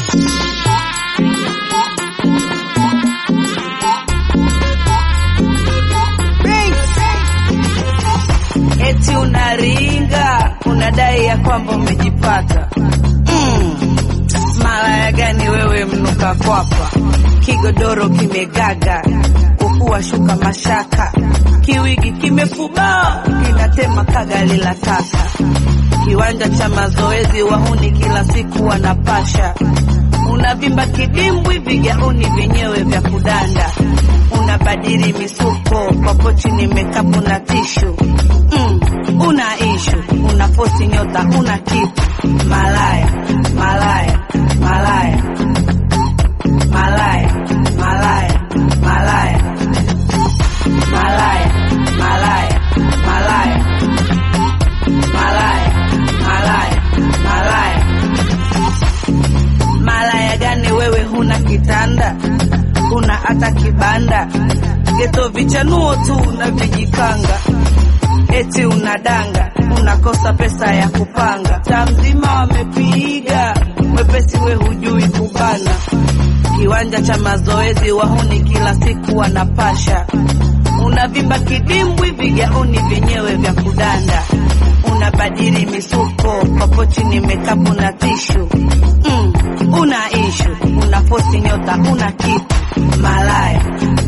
Eti unaringa unadai ya kwamba umejipata. Mm. Malaya gani wewe mnuka kwapa, kigodoro kimegaga, kufua shuka mashaka, kiwigi kimefubaa, kinatema kagali la taka, kiwanja cha mazoezi wahuni kila siku wanapasha, unavimba kidimbwi, vigauni vyenyewe vya kudanda, unabadili misuko kwa pochi ni mekapu na tishu mm, una ishu una posti nyota una kitu malaya malaya malaya malaya malaya malaya malaya malaya malaya malaya malaya malaya malaya gani wewe huna kitanda huna hata kibanda geto vichanuo tu unavijikanga eti unadanga unakosa pesa ya kupanga taa mzima wamepiga mwepesi we hujui kubana kiwanja cha mazoezi wahuni kila siku wanapasha unavimba kidimbwi vigauni vyenyewe vya kudanda unabadili misuko kwa pochi ni mekapu na tishu mm, una ishu una posti nyota una kitu malaya